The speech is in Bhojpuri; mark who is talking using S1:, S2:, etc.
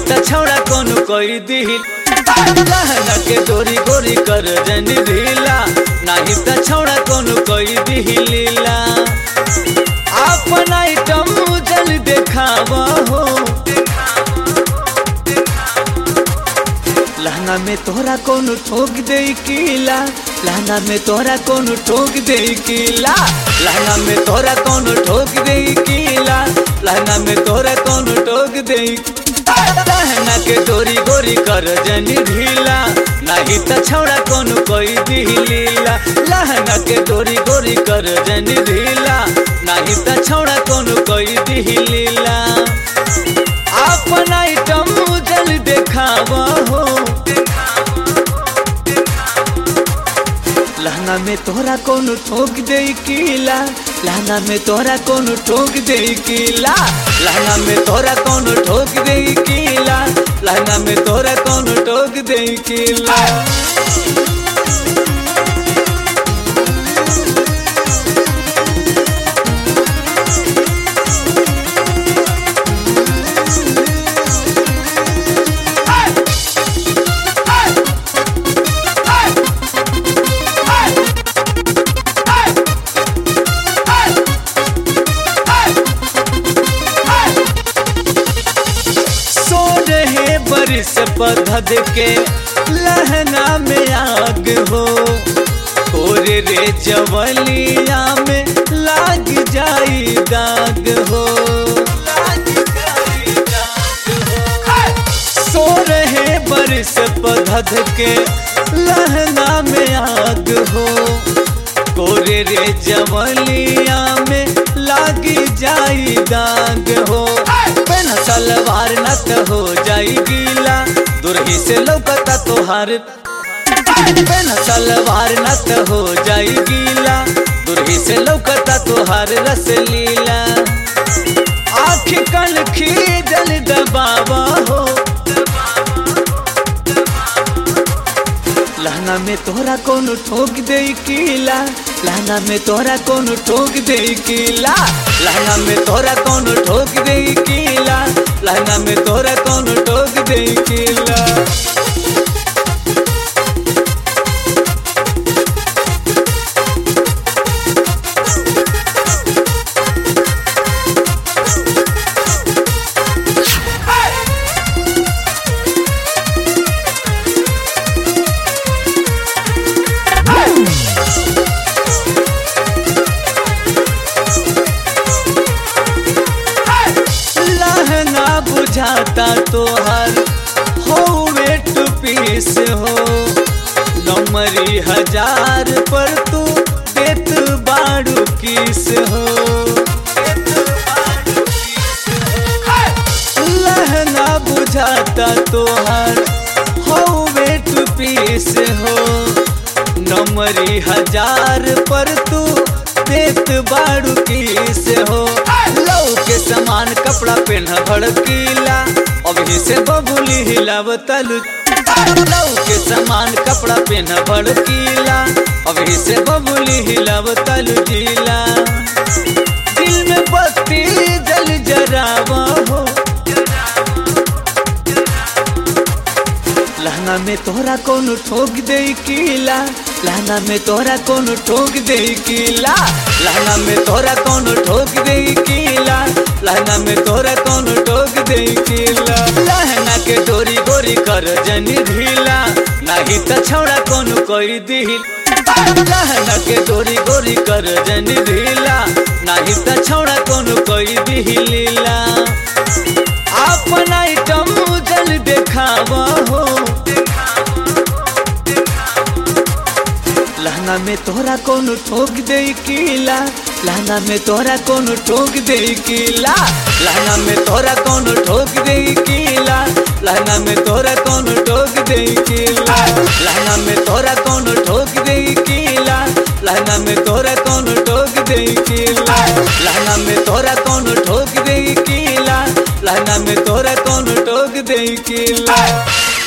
S1: त छौड़ा कोनो कोई दिल लहंगा के डोरी गोरी कर जनी ढीला नाही त छौड़ा कोनो कोई दिलीला अपन आइटम जल देखावा हो लहंगा में तोरा कोनो ठोक दे कीला लहंगा में तोरा कोनो ठोक दे कीला लहंगा में तोरा कोनो ठोक दे कीला लहंगा में तोरा कोनो ठोक दे लहंगा के डोरी गोरी कर जनी ढीला नाही त छौड़ा कोनो कोई दिलीला लहंगा के डोरी गोरी कर जनी ढीला नाही त छौड़ा कोनो कोई दिलीला अपन आइटम जल देखावा हो लहंगा में तोरा कोनो ठोक दे कीला लहंगा में तोरा कोनो ठोक दे कीला लहंगा में तोरा कोनो ठोक दे कीला लहंगा में तोरा कोनो ठोक दे कीला सो रहे बरिस पधद के लहंगा में आग हो कोरे रे जवलिया में लाग जाई दाग हो सो रहे बरिस पधद के लहंगा में आग हो कोरे रे जवलिया में लागी जाई दाग हो पेन सलवार नत हो जाई गीला दुरही से लौकता तोहार पेन सलवार नत हो जाई गीला दुरही से लौकता तोहार रस लीला आँख कल जल दबावा हो लहंगा में तोरा कोनो ठोक दे कीला लहंगा में तोरा कोनो ठोक दे कीला लहंगा में तोरा कोनो ठोक दे कीला लहंगा में तोरा कोनो ठोक दे कीला लहंगा बुझाता तोहर हो वेट पीस हो नमरी हजार पर तू देत बाड़ू किस हो लहंगा बुझाता तोहर हो वेट पीस हो नमरी हजार पर तू देत बाड़ू किस हो लव के समान कपड़ा पहन भड़कीला अभी से बबुली हिलाव तलु लव के समान कपड़ा पहन भड़कीला अभी से बबुली हिलाव तलु जिला दिल में बत्ती जल जरावा हो लहंगा में तोरा कोनो ठोक दे कीला लहंगा में तोरा कोनो ठोक दे कीला लहंगा में तोरा कोनो ठोक दे कीला लहंगा में तोरा कोनो ठोक दे कीला लहंगा के डोरी गोरी कर जनी ढीला नाही त छौड़ा कोनो कोई दिल लहंगा के डोरी गोरी कर जनी ढीला नाही त छौड़ा कोनो कोई दिलीला अपन आइटम जल देखावा हो लहंगा में तोरा कोनो ठोक दे कीला लहंगा में तोरा कोनो ठोक दे कीला लहंगा में तोरा कोनो ठोक दे कीला लहंगा में तोरा कोनो ठोक दे कीला लहंगा में तोरा कोनो ठोक दे कीला लहंगा में तोरा कोनो ठोक दे कीला लहंगा में तोरा कोनो ठोक दे कीला लहंगा में तोरा कोनो ठोक दे कीला